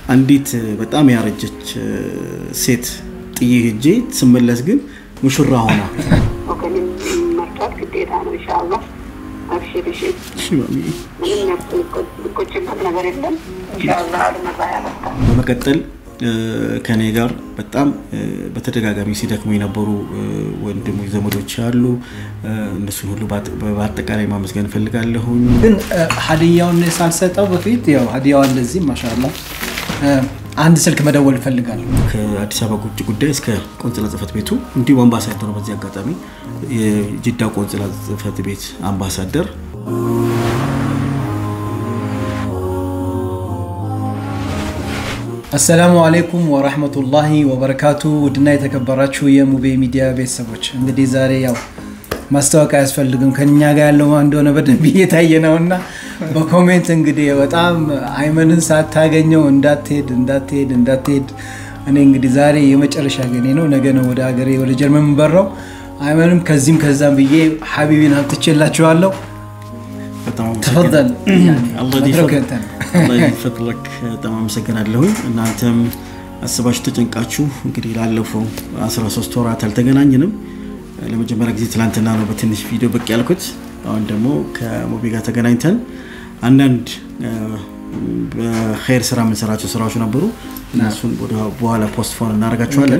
አንዲት በጣም ያረጀች ሴት ጥዬ ሄጄ ስመለስ ግን ሙሽራ ሆና ወገንም መርዳት ግዴታ ነው። ኢንሻአላህ አብሽር። እሺ ምንም የሚቆጭበት ነገር የለም። ኢንሻአላህ አልመራ ያመጣል። በመቀጠል ከኔ ጋር በጣም በተደጋጋሚ ሲደክሙ የነበሩ ወንድሞች ዘመዶች አሉ። እነሱን ሁሉ በአጠቃላይ ማመስገን እፈልጋለሁኝ። ግን ሀዲያውን ሳልሰጠው በፊት ያው ሀዲያዋ እንደዚህ ማሻላ አንድ ስልክ መደወል እፈልጋለሁ። ከአዲስ አበባ ውጭ ጉዳይ እስከ ቆንጽላ ጽህፈት ቤቱ እንዲሁም አምባሳደሩ በዚህ አጋጣሚ የጅዳ ቆንጽላ ጽህፈት ቤት አምባሳደር አሰላሙ አሌይኩም ወራህመቱላሂ ወበረካቱ። ውድና የተከበራችሁ የሙቤ ሚዲያ ቤተሰቦች እንግዲህ ዛሬ ያው ማስታወቂያ አያስፈልግም ከኛ ጋር ያለው ማን እንደሆነ በደንብ እየታየ ነው እና በኮሜንት እንግዲህ በጣም አይመንን ሳታገኘው እንዳትሄድ እንዳትሄድ እንዳትሄድ። እኔ እንግዲህ ዛሬ የመጨረሻ ገኔ ነው፣ ነገ ነው ወደ ሀገሬ ወደ ጀርመን የምበረው። አይመንም ከዚህም ከዛም ብዬ ሀቢቢን አምጥቼላችኋለሁ። ተፈል ፈጥለክ በጣም አመሰግናለሁኝ። እናንተም አስባችሁ ተጨንቃችሁ እንግዲህ ላለፈው 13 ወራት አልተገናኝንም። ለመጀመሪያ ጊዜ ትላንትና ነው በትንሽ ቪዲዮ ብቅ ያልኩት። አሁን ደግሞ ከሙቤ ጋር ተገናኝተን አንዳንድ በኸይር ስራ የምንሰራቸው ስራዎች ነበሩ። እነሱን በኋላ ፖስት ፎን እናደርጋቸዋለን።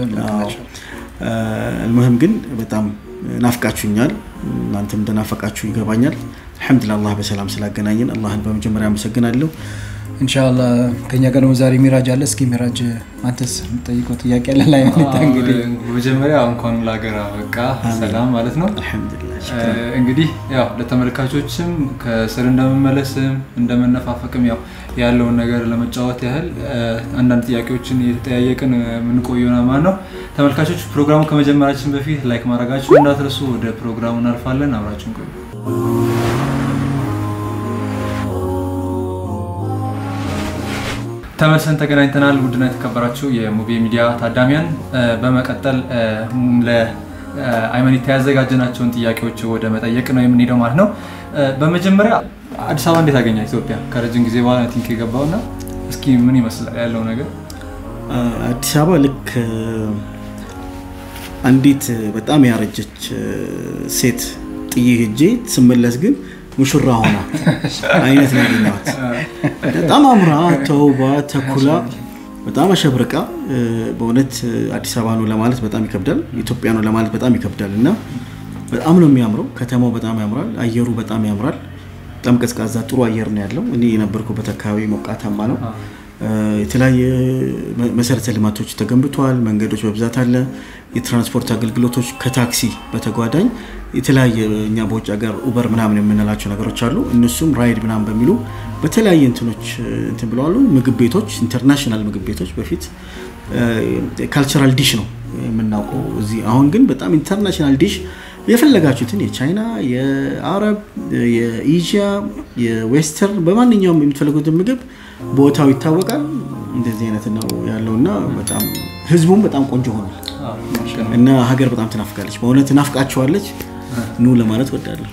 አልሙህም ግን በጣም ናፍቃችሁኛል። እናንተም እንደናፈቃችሁ ይገባኛል። አልሐምዱሊላህ አላህ በሰላም ስላገናኘን አላህን በመጀመሪያ አመሰግናለሁ። እንሻላ ከኛ ጋር ደግሞ ዛሬ ሚራጅ አለ። እስኪ ሚራጅ አንተስ የምጠይቀው ጥያቄ አለ ላይ እንግዲህ በመጀመሪያ እንኳን ለሀገር አበቃ ሰላም ማለት ነው። እንግዲህ ያው ለተመልካቾችም ከስር እንደመመለስም እንደመነፋፈቅም ያው ያለውን ነገር ለመጫወት ያህል አንዳንድ ጥያቄዎችን የተጠያየቅን የምንቆየና ማለት ነው። ተመልካቾች ፕሮግራሙ ከመጀመራችን በፊት ላይክ ማድረጋችሁ እንዳትረሱ። ወደ ፕሮግራሙ እናልፋለን። አብራችን ቆዩ። ተመልሰን ተገናኝተናል። ውድና የተከበራችሁ የሙቤ ሚዲያ ታዳሚያን፣ በመቀጠል ለአይመኒታ ያዘጋጀናቸውን ጥያቄዎች ወደ መጠየቅ ነው የምንሄደው ማለት ነው። በመጀመሪያ አዲስ አበባ እንዴት አገኛ ኢትዮጵያ? ከረጅም ጊዜ በኋላ ቲንክ የገባው እና እስኪ ምን ይመስላል ያለው ነገር? አዲስ አበባ ልክ አንዲት በጣም ያረጀች ሴት ጥዬ ሄጄ ስመለስ ግን ሙሽራ ሆና አይነት ነው ያገኘኋት። በጣም አምራ ተውባ ተኩላ በጣም አሸብርቃ በእውነት አዲስ አበባ ነው ለማለት በጣም ይከብዳል። ኢትዮጵያ ነው ለማለት በጣም ይከብዳል እና በጣም ነው የሚያምረው። ከተማው በጣም ያምራል። አየሩ በጣም ያምራል። በጣም ቀዝቃዛ ጥሩ አየር ነው ያለው። እኔ የነበርኩበት አካባቢ ሞቃታማ ነው። የተለያየ መሰረተ ልማቶች ተገንብተዋል። መንገዶች በብዛት አለ። የትራንስፖርት አገልግሎቶች ከታክሲ በተጓዳኝ የተለያየ እኛ በውጭ ሀገር ኡበር ምናምን የምንላቸው ነገሮች አሉ። እነሱም ራይድ ምናምን በሚሉ በተለያየ እንትኖች እንትን ብለዋሉ። ምግብ ቤቶች፣ ኢንተርናሽናል ምግብ ቤቶች በፊት ካልቸራል ዲሽ ነው የምናውቀው እዚህ። አሁን ግን በጣም ኢንተርናሽናል ዲሽ የፈለጋችሁትን የቻይና፣ የአረብ፣ የኤዥያ፣ የዌስተርን በማንኛውም የምትፈልጉትን ምግብ ቦታው ይታወቃል። እንደዚህ አይነት ነው ያለው እና በጣም ህዝቡም በጣም ቆንጆ ሆኗል እና ሀገር በጣም ትናፍቃለች። በእውነት ትናፍቃችኋለች። ኑ ለማለት ወዳለሁ።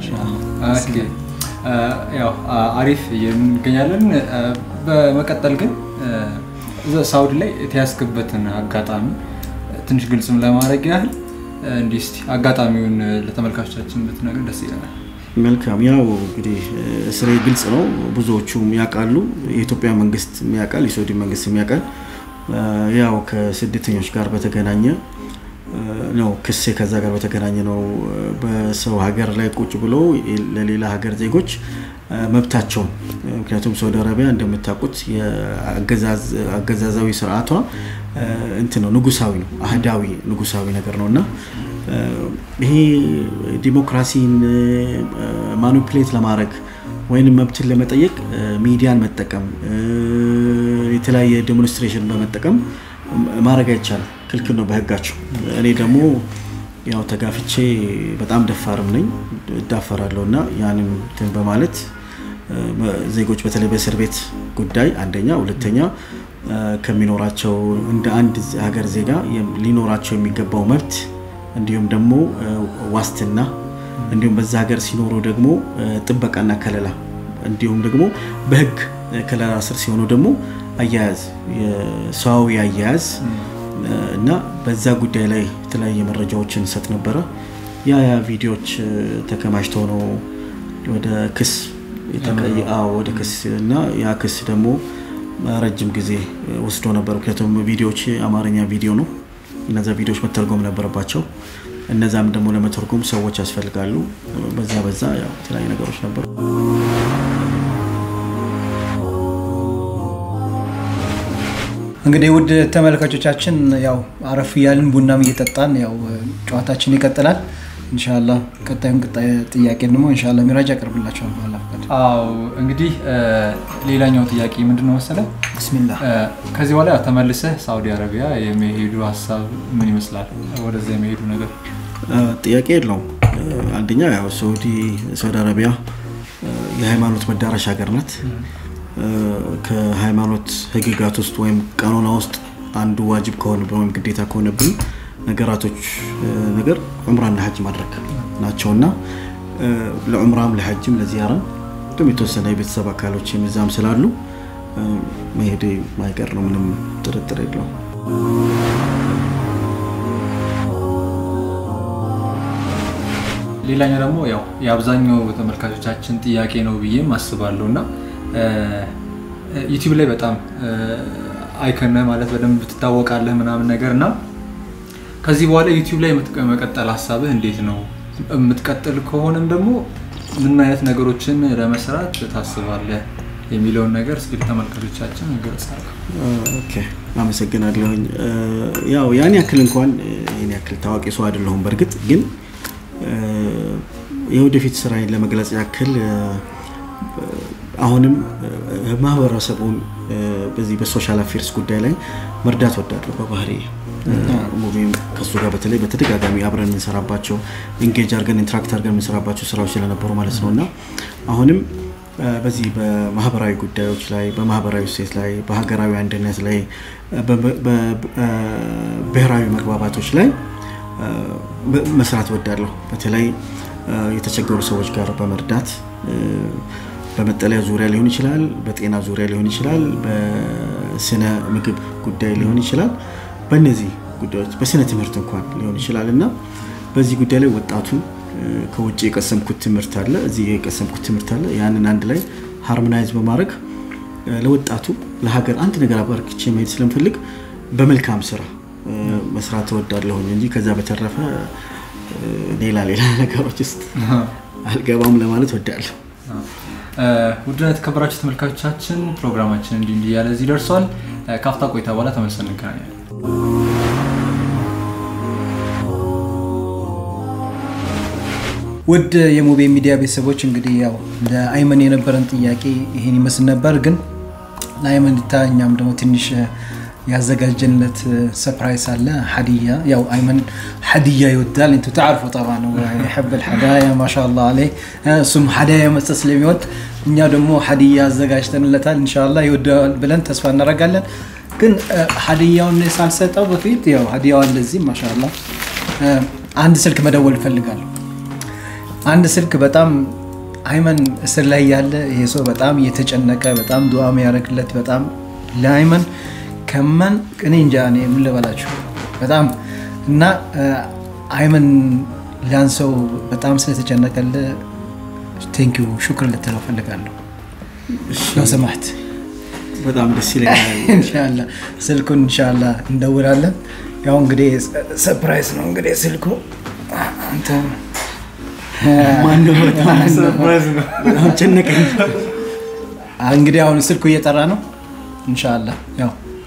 ያው አሪፍ እንገኛለን። በመቀጠል ግን ሳውዲ ላይ የተያዝክበትን አጋጣሚ ትንሽ ግልጽም ለማድረግ ያህል እንዲህ እስኪ አጋጣሚውን ለተመልካቾቻችን ብትነግር ደስ ይለናል። መልካም ያው እንግዲህ ስሬ ግልጽ ነው፣ ብዙዎቹም ያውቃሉ። የኢትዮጵያ መንግስት ያውቃል፣ የሳውዲ መንግስት ያውቃል። ያው ከስደተኞች ጋር በተገናኘ ነው ክሴ ከዛ ጋር በተገናኘ ነው። በሰው ሀገር ላይ ቁጭ ብሎ ለሌላ ሀገር ዜጎች መብታቸውን ምክንያቱም ሳውዲ አረቢያ እንደምታውቁት የአገዛዛዊ ስርዓቷ እንትን ነው፣ ንጉሳዊ ነው፣ አህዳዊ ንጉሳዊ ነገር ነው እና ይሄ ዲሞክራሲን ማኒፕሌት ለማድረግ ወይንም መብትን ለመጠየቅ ሚዲያን መጠቀም የተለያየ ዴሞንስትሬሽን በመጠቀም ማድረግ አይቻልም፣ ክልክል ነው በህጋቸው። እኔ ደግሞ ያው ተጋፍቼ በጣም ደፋርም ነኝ እዳፈራለሁ እና ያንን እንትን በማለት ዜጎች በተለይ በእስር ቤት ጉዳይ አንደኛ፣ ሁለተኛ ከሚኖራቸው እንደ አንድ ሀገር ዜጋ ሊኖራቸው የሚገባው መብት እንዲሁም ደግሞ ዋስትና እንዲሁም በዛ ሀገር ሲኖሩ ደግሞ ጥበቃና ከለላ እንዲሁም ደግሞ በህግ ከለላ ስር ሲሆኑ ደግሞ አያያዝ የሰዋዊ አያያዝ እና በዛ ጉዳይ ላይ የተለያየ መረጃዎችን እንሰጥ ነበረ። ያ ያ ቪዲዮዎች ተከማችተው ነው ወደ ክስ የተቀየ አዎ ወደ ክስ እና ያ ክስ ደግሞ ረጅም ጊዜ ወስዶ ነበር። ምክንያቱም ቪዲዮዎች የአማርኛ ቪዲዮ ነው። እነዛ ቪዲዮዎች መተርጎም ነበረባቸው። እነዛም ደግሞ ለመተርጎም ሰዎች ያስፈልጋሉ። በዛ በዛ ያው የተለያዩ ነገሮች ነበሩ። እንግዲህ ውድ ተመልካቾቻችን ያው አረፍ እያልን ቡናም እየጠጣን ያው ጨዋታችን ይቀጥላል። እንሻላ ቀጣዩን ቀጣይ ጥያቄ ደግሞ እንሻላ ሚራጅ ያቀርብላቸዋል። በኋላ ፈቃድ አዎ እንግዲህ ሌላኛው ጥያቄ ምንድን ነው መሰለህ? ብስሚላ ከዚህ በኋላ ተመልሰህ ሳውዲ አረቢያ የመሄዱ ሀሳብ ምን ይመስላል? ወደዛ የመሄዱ ነገር ጥያቄ የለውም። አንደኛ ያው ሳውዲ ሳውዲ አረቢያ የሃይማኖት መዳረሻ ሀገር ናት። ከሃይማኖት ህግጋት ውስጥ ወይም ቀኖና ውስጥ አንዱ ዋጅብ ከሆነብን ወይም ግዴታ ከሆነብን ነገራቶች ነገር ዑምራና ሀጅ ማድረግ ናቸው እና ለዑምራም ለሀጅም ለዚያራም እንዲሁም የተወሰነ የቤተሰብ አካሎች የሚዛም ስላሉ መሄድ ማይቀር ነው። ምንም ጥርጥር የለውም። ሌላኛው ደግሞ ያው የአብዛኛው ተመልካቾቻችን ጥያቄ ነው ብዬም አስባለሁ እና ዩቲዩብ ላይ በጣም አይከነ ማለት በደንብ ትታወቃለህ ምናምን ነገር እና ከዚህ በኋላ ዩቲዩብ ላይ መቀጠል ሀሳብህ እንዴት ነው? የምትቀጥል ከሆነም ደግሞ ምን አይነት ነገሮችን ለመስራት ታስባለህ የሚለውን ነገር እስኪ ተመልካቾቻችን ገለጽ። ኦኬ አመሰግናለሁኝ። ያው ያን ያክል እንኳን ይህን ያክል ታዋቂ ሰው አይደለሁም። በእርግጥ ግን የወደፊት ስራዬን ለመግለጽ ያክል አሁንም ማህበረሰቡን በዚህ በሶሻል አፌርስ ጉዳይ ላይ መርዳት ወዳለሁ በባህሪ ሙቪም ከሱ ጋር በተለይ በተደጋጋሚ አብረን የምንሰራባቸው ኢንጌጅ አድርገን ኢንትራክት አድርገን የምንሰራባቸው ስራዎች ስለነበሩ ማለት ነው እና አሁንም በዚህ በማህበራዊ ጉዳዮች ላይ በማህበራዊ እሴት ላይ በሀገራዊ አንድነት ላይ በብሔራዊ መግባባቶች ላይ መስራት ወዳለሁ በተለይ የተቸገሩ ሰዎች ጋር በመርዳት በመጠለያ ዙሪያ ሊሆን ይችላል፣ በጤና ዙሪያ ሊሆን ይችላል፣ በስነ ምግብ ጉዳይ ሊሆን ይችላል። በእነዚህ ጉዳዮች በስነ ትምህርት እንኳን ሊሆን ይችላል እና በዚህ ጉዳይ ላይ ወጣቱን ከውጭ የቀሰምኩት ትምህርት አለ፣ እዚህ የቀሰምኩት ትምህርት አለ። ያንን አንድ ላይ ሃርሞናይዝ በማድረግ ለወጣቱ ለሀገር አንድ ነገር አበርክቼ መሄድ ስለምፈልግ በመልካም ስራ መስራት እወዳለሁኝ እንጂ ከዛ በተረፈ ሌላ ሌላ ነገሮች ውስጥ አልገባም ለማለት ወዳለሁ። ውድና የተከበራችሁ ተመልካቾቻችን ፕሮግራማችን እንዲህ እንዲህ ያለ እዚህ ደርሷል። ካፍታ ቆይታ በኋላ ተመልሰን እንገናኛለን። ውድ የሙቤ ሚዲያ ቤተሰቦች እንግዲህ ያው ለአይመን የነበረን ጥያቄ ይሄን ይመስል ነበር። ግን ለአይመን ታ እኛም ደግሞ ትንሽ ያዘጋጀንለት ሰፕራይስ አለ ሀዲያ ያው አይመን ሀዲያ ይወዳል እንቱ ተዓርፉ ጠባ ነው ይሕብ ልሐዳያ ማሻላ አለ እሱም ሀዳያ መስጠት ስለሚወድ እኛ ደግሞ ሀዲያ አዘጋጅተንለታል እንሻላ ይወደዋል ብለን ተስፋ እናደርጋለን ግን ሀዲያውን ሳልሰጠው በፊት ያው ሀዲያው አለ እዚህ ማሻላ አንድ ስልክ መደወል እፈልጋለሁ አንድ ስልክ በጣም አይመን እስር ላይ ያለ ይሄ ሰው በጣም እየተጨነቀ በጣም ዱዓ የሚያደርግለት በጣም ለአይመን ከመን እኔ እንጃ እኔ ምን ልበላችሁ በጣም እና አይመን ያን ሰው በጣም ስለተጨነቀል ቴንኪዩ ሹክር ልትለው ፈልጋለሁ ነው ሰማት በጣም ደስ ይለኛል። እንሻላ ስልኩን እንሻላ እንደውላለን። ያው እንግዲህ ሰፕራይዝ ነው እንግዲህ ስልኩ አንተ ማነው? በጣም ሰርፕራይዝ ነው። በጣም ጨነቀኝ። እንግዲህ አሁን ስልኩ እየጠራ ነው። እንሻላ ያው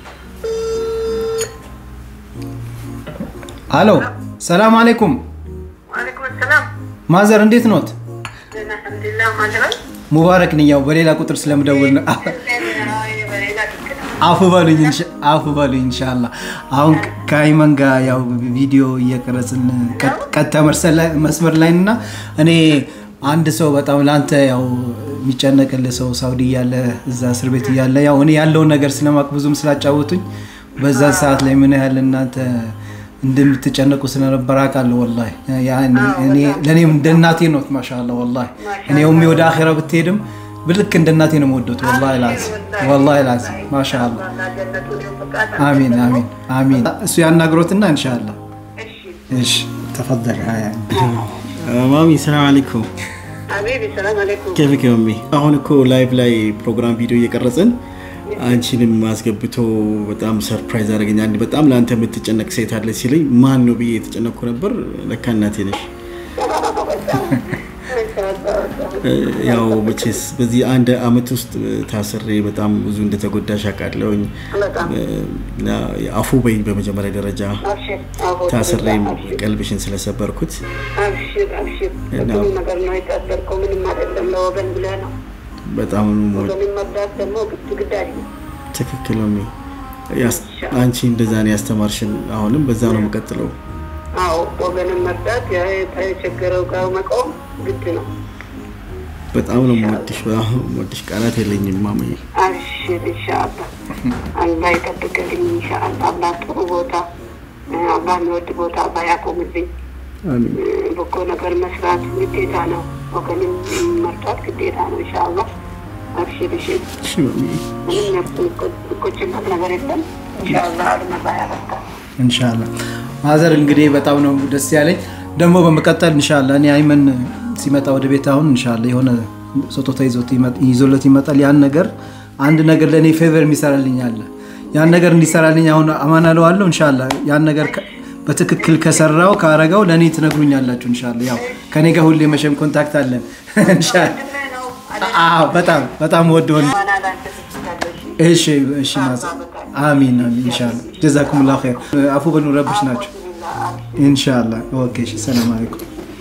አሎ፣ ሰላም አለይኩም ዋሌኩም ሰላም ማዘር፣ እንዴት ኖት? አልሐምዱሊላህ ማለት ሙባረክ ነኝ። ያው በሌላ ቁጥር ስለምደውል ነው። በሌላ ትክክል አፉ በሉኝ እንሻ- አፉ በሉኝ ኢንሻአላህ። አሁን ከአይመን ጋር ያው ቪዲዮ እየቀረጽን ቀ- ቀጥታ መርሰ- መስመር ላይ እና እኔ አንድ ሰው በጣም ለአንተ ያው የሚጨነቅልህ ሰው ሳውዲ እያለ እዛ እስር ቤት እያለ ያው እኔ ያለውን ነገር ስለማቅ ብዙም ስላጫወቱኝ በዛ ሰዓት ላይ ምን ያህል እናንተ እንደምትጨነቁ ስለነበር አውቃለሁ። ወላሂ ያኔ እኔ ለእኔም እንደ እናቴ ነው ማሻአላ ወላሂ እኔ ኡሚ ወደ አኼራ ብትሄድም ልክ እንደ እናቴ ነው የምወደው። ወላሂ ላዚም ወላሂ ላዚም ማሻአላ። አሚን አሚን አሚን። እሱ ያናግሮትና እንሻላ። እሺ ተፈደል ሀያ ማሚ ሰላም አለይኩም ሀቢቢ ሰላም አለይኩም። ኬፍክ ማሚ አሁን እኮ ላይቭ ላይ ፕሮግራም ቪዲዮ እየቀረጽን አንቺንም አስገብቶ በጣም ሰርፕራይዝ አደረገኝ። አንድ በጣም ለአንተ የምትጨነቅ ሴት አለች ሲለኝ ማን ነው ብዬ የተጨነቅኩ ነበር። ለካ እናቴ ነሽ። ያው መቼስ በዚህ አንድ አመት ውስጥ ታስሬ በጣም ብዙ እንደተጎዳሽ አውቃለሁኝ። እና አፉ በይኝ በመጀመሪያ ደረጃ አብሽር አቦ፣ ታስሬም አብሽር፣ ቀልብሽን ስለሰበርኩት አብሽር አብሽር። ብዙ ነገር ነው የታሰርከው፣ ምንም አይደለም። ለወገን ብለህ ነው። በጣም ነው የምወድ- ወገንን መርዳት ደግሞ ግድ ግዳጅ ነው። ትክክል ነው። ሚ- ያስ- አንቺ እንደዛ ነው ያስተማርሽን። አሁንም በዛ ነው የምቀጥለው። አዎ ወገንን መርዳት ያ የተቸገረው ጋር መቆም ግድ ነው። በጣም ነው የምወድሽ። በጣም ነው የምወድሽ። ቃላት የለኝም ማማዬ። አብሽር ኢንሻአላህ አላህ ይጠብቅልኝ። ኢንሻአላህ አላህ ጥሩ ቦታ አላህ የሚወድ ቦታ አላህ ያቆምልኝ። አሚን። በጎ ነገር መስራት ግዴታ ነው። ወገንን መርዳት ግዴታ ነው። ኢንሻአላህ አብሽር እሺ። እሺ ማሚዬ። ምንም የሚቆጭበት ነገር የለም። ኢንሻአላህ አልመራ ያበርታል። እንሻላ ማዘር እንግዲህ በጣም ነው ደስ ያለኝ። ደግሞ በመቀጠል እንሻላ እኔ አይመን ሲመጣ ወደ ቤት አሁን እንሻላ የሆነ ስጦታ ይዞት ይመ- ይዞለት ይመጣል። ያን ነገር አንድ ነገር ለእኔ ፌቨር የሚሰራልኝ አለ። ያን ነገር እንዲሰራልኝ አሁን አማን አለዋለሁ። እንሻላ ያን ነገር ከ- በትክክል ከሰራው ካረገው ለእኔ ትነግሩኛላችሁ። እንሻላ ያው ከኔ ጋር ሁሌ መቼም ኮንታክት አለን። እንሻላ አዎ፣ በጣም በጣም ወደሆን ማና ላንተ ትችላለሽ። እሺ እሺ ማዘር አሚን አሚን ኢንሻአላህ ጀዛኩሙላሁ ኸይር አፉ በሉ ረብሽ ናቸው ኢንሻአላህ ኦኬ እሺ ሰላም አለይኩም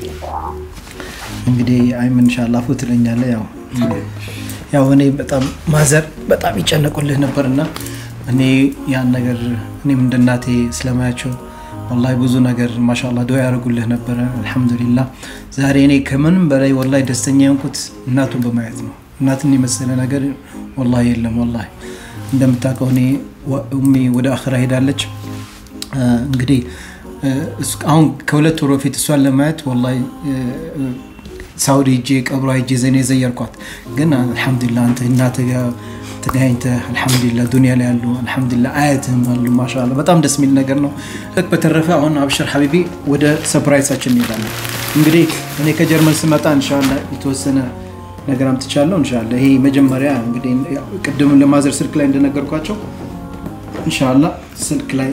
እንግዲህ አይም ኢንሻአላህ አፉ ትለኛለህ ያው ያው እኔ በጣም ማዘር በጣም ይጨነቁልህ ነበርና እኔ ያን ነገር እኔም እንደ እናቴ ስለማያቸው ወላሂ ብዙ ነገር ማሻአላህ ዱዓ ያደርጉልህ ነበረ አልሐምዱሊላህ ዛሬ እኔ ከምንም በላይ ወላሂ ደስተኛ የሆንኩት እናቱን በማየት ነው እናትን የመሰለ ነገር ወላሂ የለም ወላሂ እንደምታውቀው እኔ ወ- ኡሚ ወደ አኽራ ሄዳለች እ፣ እንግዲህ እ፣ እስ- አሁን ከሁለት ወር በፊት እሷን ለማየት ወላሂ እ፣ ሳውዲ ሄጄ ቀብሯ ሄጄ ዘኔ ዘየርኳት። ግን አልሐምዱሊላህ አንተ እናትህ ጋር ተገናኝተህ አልሐምዱሊላህ ዱኒያ ላይ ያሉ አልሐምዱሊላህ አያትህም አሉ ማሻአላህ በጣም ደስ የሚል ነገር ነው። ልክ በተረፈ አሁን አብሽር ሀቢቢ ወደ ሰፕራይሳችን እንሄዳለን። እንግዲህ እኔ ከጀርመን ስመጣ ኢንሻላህ የተወሰነ ነገር አምጥቻለሁ። ኢንሻላህ ይሄ መጀመሪያ እንግዲህ ያው ቅድም ለማዘር ስልክ ላይ እንደነገርኳቸው ኢንሻላህ ስልክ ላይ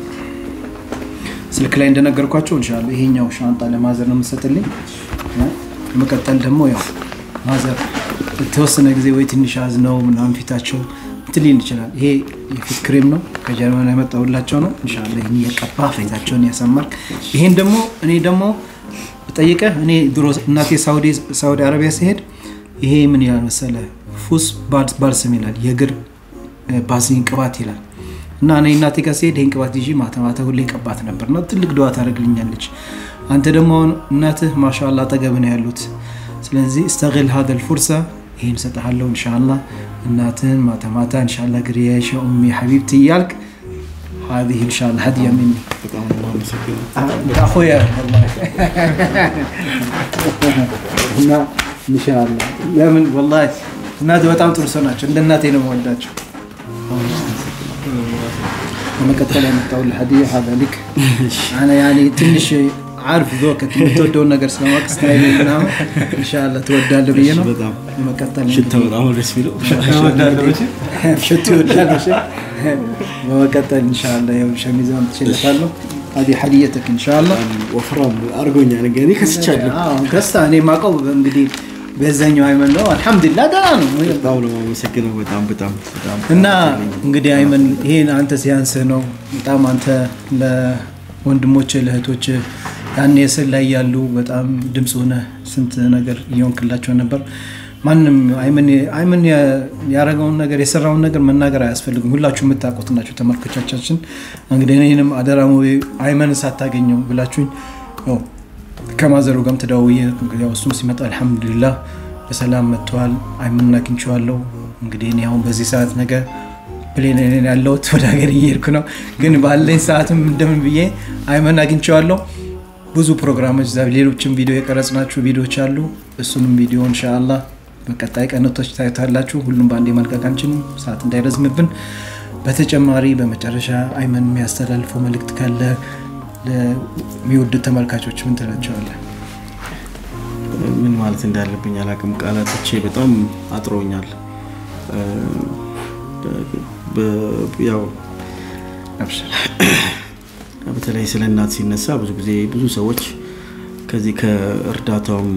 ስልክ ላይ እንደነገርኳቸው እንሻላ ይሄኛው ሻንጣ ለማዘር ነው የምሰጥልኝ። በመቀጠል ደግሞ ያው ማዘር የተወሰነ ጊዜ ወይ ትንሽ አዝነው ምናምን ፊታቸው እንትን ሊል ይችላል። ይሄ የፊት ክሬም ነው ከጀርመን ያመጣሁላቸው ነው። እንሻላ ይህን እየቀባ ፊታቸውን ያሰማል። ይሄን ደግሞ እኔ ደግሞ ጠይቀህ እኔ ድሮ እናቴ ሳውዲ ሳውዲ አረቢያ ሲሄድ ይሄ ምን ይላል መሰለ ፉስ ባልስም ይላል የእግር ባዝሊን ቅባት ይላል እና እኔ እናቴ ጋር ሲሄድ ይህን ቅባት ይዤ ማታ ማታ ሁሌ ቀባት ነበር እና ትልቅ ድዋ ታደርግልኛለች። አንተ ደግሞ አሁን እናትህ ማሻላ አጠገብ ነው ያሉት። ስለዚህ እስተግል ሀደል ፉርሳ ይህን ሰጠሃለሁ እንሻላ እናትህን ማታ ማታ እንሻላ ግሪያሸ ኡሚ ሐቢብቲ እያልክ هذه ان شاء الله هديه مني በጣም ነው የማመሰግነው። اخويا والله እና ኢንሻአላህ ለምን ወላሂ እናቴ በጣም ጥሩ ሰው ናቸው። እንደ እናቴ ነው የምወዳቸው። በመቀጠል ያመጣሁልህ ሀዲያ ሀዛ ሊክ አና ያኔ ትንሽ አርፍ ዞከት የምትወደውን ነገር ስለማወቅ ስታይል ምናምን ኢንሻአላህ ትወዳለህ ብዬ ነው። በጣም በመቀጠል ሽታው በጣም ነው ደስ የሚለው። ሽቱ ይወዳለሽ። በመቀጠል ኢንሻአላህ ያው ሸሚዛን ትችልታለሁ። هذه حديتك ان شاء الله ወፍራም አድርጎኛል። እንግዲህ ከስቻለሁ። አዎ ከሳ እኔ ማቀው እንግዲህ በዛኛው አይመን ነው አልሐምዱሊላህ ደህና ነው በጣም ነው የማመሰግነው። በጣም በጣም በጣም እና እንግዲህ አይመን ይሄን አንተ ሲያንስህ ነው በጣም አንተ ለወንድሞች ለእህቶች ያኔ እስር ላይ ያሉ በጣም ድምፅ ሆነ ስንት ነገር እየሆንክላቸው ነበር ማንም አይመን ያደረገውን ነገር የሰራውን ነገር መናገር አያስፈልግም ሁላችሁ የምታውቁት ናቸው ተመልካቾቻችን እንግዲህ እኔንም አደራ ሙቤ አይመን ሳታገኘው ብላችሁኝ ያው ከማዘሩ ጋርም ተደዋውዬ ያው እሱም ሲመጣ አልሐምዱሊላህ በሰላም መጥተዋል አይመን አግኝቼዋለሁ እንግዲህ እኔ አሁን በዚህ ሰዓት ነገ ፕሌን ያለሁት ወደ ሀገር እየሄድኩ ነው ግን ባለኝ ሰዓትም እንደምን ብዬ አይመን አግኝቼዋለሁ ብዙ ፕሮግራሞች ዛ ሌሎችም ቪዲዮ የቀረጽናቸው ቪዲዮዎች አሉ እሱንም ቪዲዮ እንሻላ በቀጣይ ቀነቶች ታዩታላችሁ። ሁሉም በአንድ መልቀቅ አንችልም፣ ሰዓት እንዳይረዝምብን። በተጨማሪ በመጨረሻ አይመን የሚያስተላልፈው መልእክት ካለ ለሚወዱት ተመልካቾች ምን ትላቸዋለን? ምን ማለት እንዳለብኝ አላቅም። ቃላቶቼ በጣም አጥሮኛል። ያው በተለይ ስለ እናት ሲነሳ ብዙ ጊዜ ብዙ ሰዎች ከዚህ ከእርዳታውም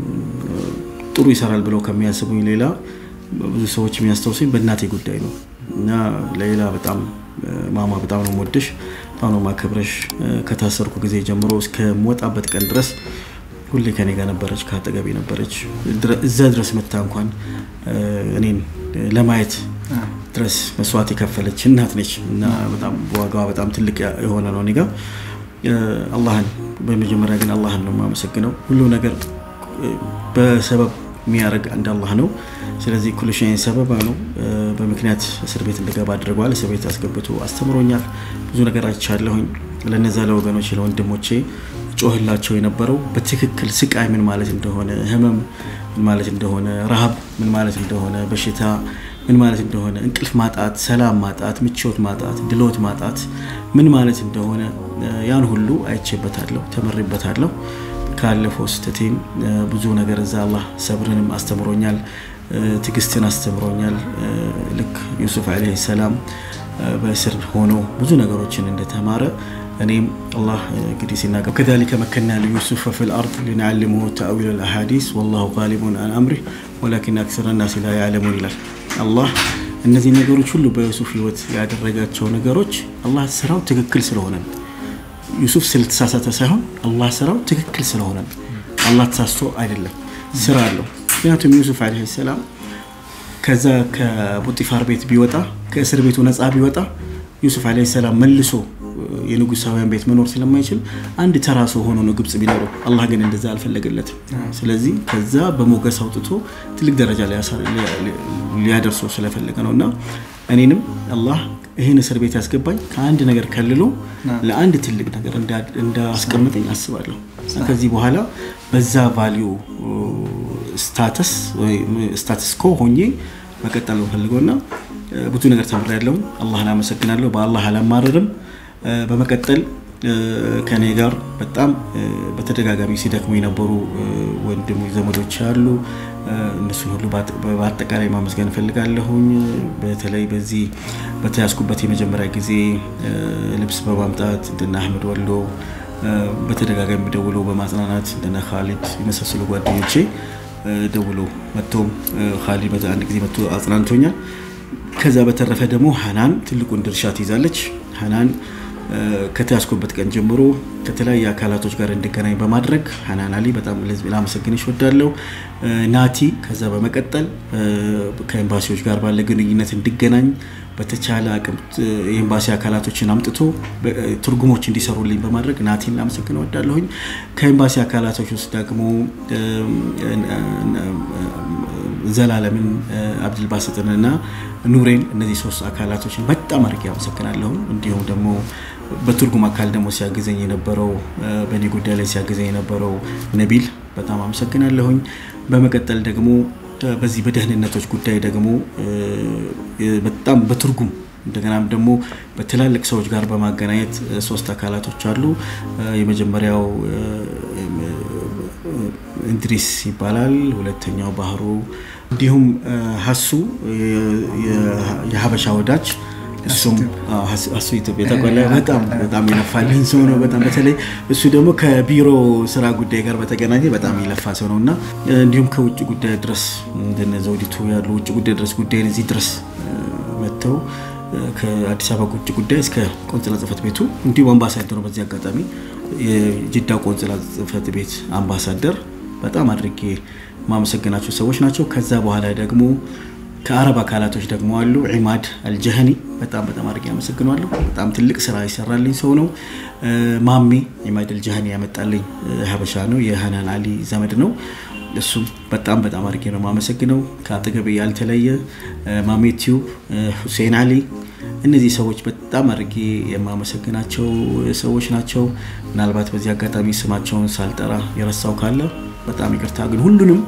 ጥሩ ይሰራል ብለው ከሚያስቡኝ ሌላ ብዙ ሰዎች የሚያስታውሱኝ በእናቴ ጉዳይ ነው እና ለሌላ በጣም ማማ በጣም ነው የምወድሽ፣ በጣም ነው ማከብረሽ። ከታሰርኩ ጊዜ ጀምሮ እስከምወጣበት ቀን ድረስ ሁሌ ከኔ ጋር ነበረች፣ ከአጠገቤ ነበረች። እዛ ድረስ መታ እንኳን እኔን ለማየት ድረስ መስዋዕት የከፈለች እናት ነች እና በጣም ዋጋዋ በጣም ትልቅ የሆነ ነው እኔ ጋ። አላህን በመጀመሪያ ግን አላህን ነው የማመሰግነው። ሁሉ ነገር በሰበብ የሚያደርግ አንድ አላህ ነው። ስለዚህ ኩሉ ሸይን ሰበብ ነው። በምክንያት እስር ቤት እንድገባ አድርገዋል። እስር ቤት አስገብቶ አስተምሮኛል። ብዙ ነገር አይቻለሁኝ። ለነዛ ለወገኖች ለወንድሞቼ ጮህላቸው የነበረው በትክክል ስቃይ ምን ማለት እንደሆነ፣ ህመም ምን ማለት እንደሆነ፣ ረሃብ ምን ማለት እንደሆነ፣ በሽታ ምን ማለት እንደሆነ፣ እንቅልፍ ማጣት፣ ሰላም ማጣት፣ ምቾት ማጣት፣ ድሎት ማጣት ምን ማለት እንደሆነ ያን ሁሉ አይቼበታለሁ፣ ተመሬበታለሁ። ካለፈው ስህተቴም ብዙ ነገር እዛ አላህ ሰብርንም አስተምሮኛል፣ ትዕግስትን አስተምሮኛል። ልክ ዩሱፍ ዓለይሂ ሰላም በእስር ሆኖ ብዙ ነገሮችን እንደተማረ እኔም አላህ እንግዲህ ሲናገር ከዛሊከ መከና ለዩሱፍ ፊል አርድ ሊነዓልመሁ ተአዊል አልአሓዲስ ወላሁ ጋሊቡን አን አምሪህ ወላኪን አክሰረ ናሲ ላ ያዕለሙን ይላል። አላህ እነዚህ ነገሮች ሁሉ በዩሱፍ ህይወት ያደረጋቸው ነገሮች አላህ ስራው ትክክል ስለሆነ ነው። ዩሱፍ ስለተሳሳተ ሳይሆን አላህ ስራው ትክክል ስለሆነ ነው። አላህ ተሳስቶ አይደለም፣ ስራ አለው። ምክንያቱም ዩሱፍ ዓለይሂ ሰላም ከዛ ከቡጢፋር ቤት ቢወጣ ከእስር ቤቱ ነፃ ቢወጣ ዩሱፍ ዓለይሂ ሰላም መልሶ የንጉሳውያን ቤት መኖር ስለማይችል አንድ ተራ ሰው ሆኖ ነው ግብጽ ቢኖረው። አላህ ግን እንደዛ አልፈለገለትም። ስለዚህ ከዛ በሞገስ አውጥቶ ትልቅ ደረጃ ሊያደርሰው ስለፈለገ ነው እና እኔንም አላህ ይህን እስር ቤት ያስገባኝ ከአንድ ነገር ከልሎ ለአንድ ትልቅ ነገር እንዳስቀምጠኝ አስባለሁ። ከዚህ በኋላ በዛ ቫሊዩ ስታተስ ስታተስ ኮ ሆኜ መቀጠል ነው ፈልገው እና ብዙ ነገር ተምሬያለሁ። አላህን አመሰግናለሁ። በአላህ አላማረርም። በመቀጠል ከኔ ጋር በጣም በተደጋጋሚ ሲደክሙ የነበሩ ወንድሙ ዘመዶች አሉ። እነሱን ሁሉ በአጠቃላይ ማመስገን እፈልጋለሁኝ። በተለይ በዚህ በተያዝኩበት የመጀመሪያ ጊዜ ልብስ በማምጣት እንደነ አህመድ ወሎ በተደጋጋሚ ደውሎ በማጽናናት እንደነ ካሊድ የመሳሰሉ ጓደኞቼ ደውሎ መጥቶም ካሊድ አንድ ጊዜ መጥቶ አጽናንቶኛል። ከዛ በተረፈ ደግሞ ሀናን ትልቁን ድርሻ ትይዛለች። ሀናን ከተያዝኩበት ቀን ጀምሮ ከተለያዩ አካላቶች ጋር እንድገናኝ በማድረግ ሀናን አሊ በጣም ላመሰግንሽ እወዳለሁ። ናቲ ከዛ በመቀጠል ከኤምባሲዎች ጋር ባለ ግንኙነት እንድገናኝ በተቻለ አቅም የኤምባሲ አካላቶችን አምጥቶ ትርጉሞች እንዲሰሩልኝ በማድረግ ናቲን ላመሰግን እወዳለሁኝ። ከኤምባሲ አካላቶች ውስጥ ደግሞ ዘላለምን አብድልባስጥንና ኑሬን እነዚህ ሶስት አካላቶችን በጣም አድርጌ አመሰግናለሁ። እንዲሁም ደግሞ በትርጉም አካል ደግሞ ሲያግዘኝ የነበረው በእኔ ጉዳይ ላይ ሲያግዘኝ የነበረው ነቢል በጣም አመሰግናለሁኝ። በመቀጠል ደግሞ በዚህ በደህንነቶች ጉዳይ ደግሞ በጣም በትርጉም እንደገናም ደግሞ በትላልቅ ሰዎች ጋር በማገናኘት ሶስት አካላቶች አሉ። የመጀመሪያው እንድሪስ ይባላል። ሁለተኛው ባህሩ፣ እንዲሁም ሀሱ የሀበሻ ወዳጅ እሱም እሱ ኢትዮጵያ ተቆላ በጣም በጣም ይለፋልኝ ሰው ነው። በጣም በተለይ እሱ ደግሞ ከቢሮ ስራ ጉዳይ ጋር በተገናኘ በጣም ይለፋ ሰው ነው እና እንዲሁም ከውጭ ጉዳይ ድረስ እንደነ ዘውዲቱ ያሉ ውጭ ጉዳይ ድረስ ጉዳይን እዚህ ድረስ መጥተው ከአዲስ አበባ ውጭ ጉዳይ እስከ ቆንጽላ ጽህፈት ቤቱ እንዲሁም አምባሳደሩ በዚህ አጋጣሚ የጅዳ ቆንጽላ ጽህፈት ቤት አምባሳደር በጣም አድርጌ ማመሰግናቸው ሰዎች ናቸው። ከዛ በኋላ ደግሞ ከአረብ አካላቶች ደግሞ አሉ። ዒማድ አልጀህኒ በጣም በጣም አድርጌ አመሰግነዋለሁ። በጣም ትልቅ ስራ ይሰራልኝ ሰው ነው። ማሜ ዒማድ አልጀህኒ ያመጣልኝ ሀበሻ ነው፣ የሀናን አሊ ዘመድ ነው። እሱም በጣም በጣም አድርጌ ነው የማመሰግነው። ከአጠገቤ ያልተለየ ማሜ ቲዩብ፣ ሁሴን አሊ እነዚህ ሰዎች በጣም አድርጌ የማመሰግናቸው ሰዎች ናቸው። ምናልባት በዚህ አጋጣሚ ስማቸውን ሳልጠራ የረሳው ካለ በጣም ይቅርታ። ግን ሁሉንም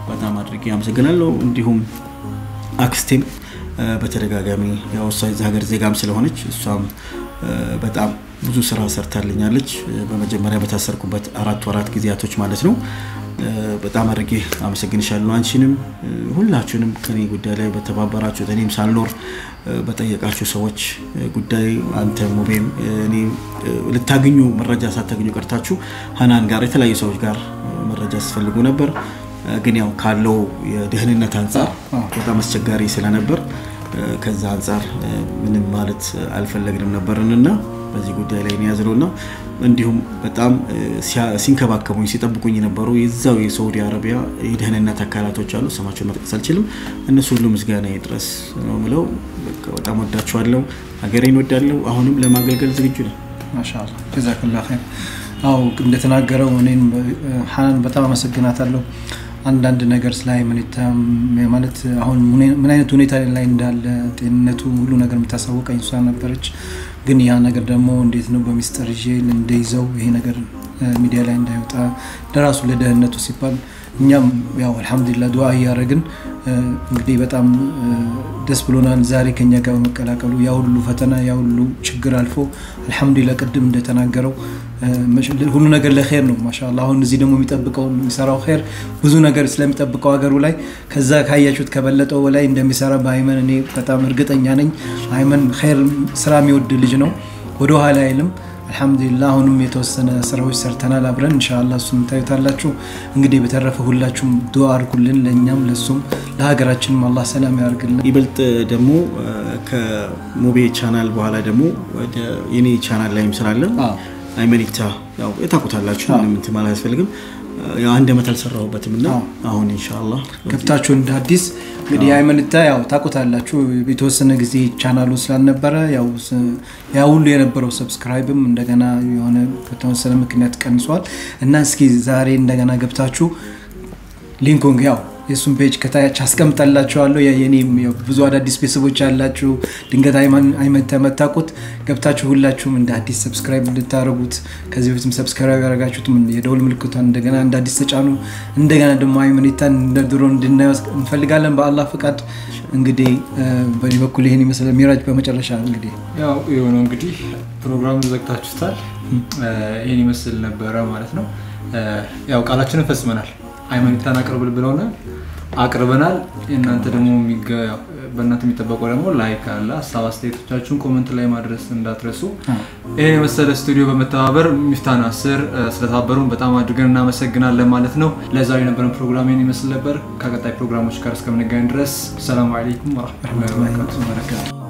በጣም አድርጌ አመሰግናለሁ። እንዲሁም አክስቴም በተደጋጋሚ ያው እሷ የዚህ ሀገር ዜጋም ስለሆነች እሷም በጣም ብዙ ስራ ሰርታልኛለች። በመጀመሪያ በታሰርኩበት አራት ወራት ጊዜያቶች ማለት ነው። በጣም አድርጌ አመሰግንሻለሁ። አንቺንም ሁላችሁንም ከኔ ጉዳይ ላይ በተባበራችሁት እኔም ሳልኖር በጠየቃችሁ ሰዎች ጉዳይ አንተ ሙቤም እኔ ልታገኙ መረጃ ሳታገኙ ቀርታችሁ ሀናን ጋር የተለያዩ ሰዎች ጋር መረጃ ስፈልጉ ነበር። ግን ያው ካለው የደህንነት አንጻር በጣም አስቸጋሪ ስለነበር ከዛ አንጻር ምንም ማለት አልፈለግንም ነበርንና በዚህ ጉዳይ ላይ ያዝነው እና እንዲሁም በጣም ሲንከባከቡኝ ሲጠብቁኝ የነበሩ የዛው የሳውዲ አረቢያ የደህንነት አካላቶች አሉ። ስማቸውን መጥቀስ አልችልም። እነሱ ሁሉ ምስጋና ድረስ ነው ምለው። በጣም ወዳችኋለሁ። ሀገሬን ወዳለሁ። አሁንም ለማገልገል ዝግጁ ነው። ማሻላ ጀዛክላ ኸይር። አዎ እንደተናገረው እኔም ሀናን በጣም አመሰግናታለሁ። አንዳንድ ነገር ስለ ሃይማኖት ማለት አሁን ምን አይነት ሁኔታ ላይ እንዳለ ጤንነቱ ሁሉ ነገር የምታሳወቀኝ እሷ ነበረች። ግን ያ ነገር ደግሞ እንዴት ነው በሚስጥር ይዤ እንደይዘው ይሄ ነገር ሚዲያ ላይ እንዳይወጣ ለራሱ ለደህንነቱ ሲባል እኛም ያው አልሐምዱሊላ ዱዓ እያደረግን እንግዲህ በጣም ደስ ብሎናል ዛሬ ከኛ ጋር በመቀላቀሉ ያ ሁሉ ፈተና ያ ሁሉ ችግር አልፎ አልሐምዱሊላ ቅድም እንደተናገረው ሁሉ ነገር ለኸይር ነው ማሻላ አሁን እዚህ ደግሞ የሚጠብቀው የሚሰራው ኸይር ብዙ ነገር ስለሚጠብቀው ሀገሩ ላይ ከዛ ካያችሁት ከበለጠው በላይ እንደሚሰራ በአይመን እኔ በጣም እርግጠኛ ነኝ አይመን ኸይር ስራ የሚወድ ልጅ ነው ወደ ኋላ አይልም አልሐምዱሊላ አሁንም የተወሰነ ስራዎች ሰርተናል አብረን እንሻላ እሱም ታዩታላችሁ እንግዲህ በተረፈ ሁላችሁም ዱዓ አድርጉልን ለእኛም ለሱም ለሀገራችንም አላህ ሰላም ያደርግልን ይበልጥ ደግሞ ከሙቤ ቻናል በኋላ ደግሞ ወደ የኔ ቻናል ላይም ስላለ አይመኒታ ያው የታውቁታላችሁ ምንም እንትን ማለት አያስፈልግም አንድ ዓመት አልሰራሁበትም እና አሁን ኢንሻአላህ ገብታችሁ እንደ አዲስ እንግዲህ የሃይማኖታ ያው ታውቁታላችሁ የተወሰነ ጊዜ ቻናሉ ስላልነበረ ያ ሁሉ የነበረው ሰብስክራይብም እንደገና የሆነ በተወሰነ ምክንያት ቀንሷል እና እስኪ ዛሬ እንደገና ገብታችሁ ሊንኩን ያው የእሱን ፔጅ ከታች አስቀምጠላችኋለሁ የኔም ብዙ አዳዲስ ቤተሰቦች ያላችሁ ድንገት አይመን ተመታቁት ገብታችሁ ሁላችሁም እንደ አዲስ ሰብስክራይብ እንድታደረጉት ከዚህ በፊትም ሰብስክራይብ ያደረጋችሁትም የደውል ምልክቷን እንደገና እንደ አዲስ ተጫኑ እንደገና ደግሞ አይመኔታን እንደ ድሮ እንድናየው እንፈልጋለን በአላህ ፍቃድ እንግዲህ በዚህ በኩል ይህን ይመስላል ሚራጅ በመጨረሻ እንግዲህ ያው የሆነው እንግዲህ ፕሮግራሙን ዘግታችሁታል ይህን ይመስል ነበረ ማለት ነው ያው ቃላችንን ፈጽመናል ሃይማኖታን አቅርብል ብለውናል አቅርበናል እናንተ ደግሞ በእናንተ የሚጠበቀው ደግሞ ላይክ አለ ሀሳብ አስተያየቶቻችሁን ኮመንት ላይ ማድረስ እንዳትረሱ ይህን የመሰለ ስቱዲዮ በመተባበር ሚፍታን አስር ስለተባበሩን በጣም አድርገን እናመሰግናለን ማለት ነው ለዛሬ የነበረን ፕሮግራም ይህን ይመስል ነበር ከቀጣይ ፕሮግራሞች ጋር እስከምንገናኝ ድረስ ሰላሙ አለይኩም ወረመቱላ በረካቱ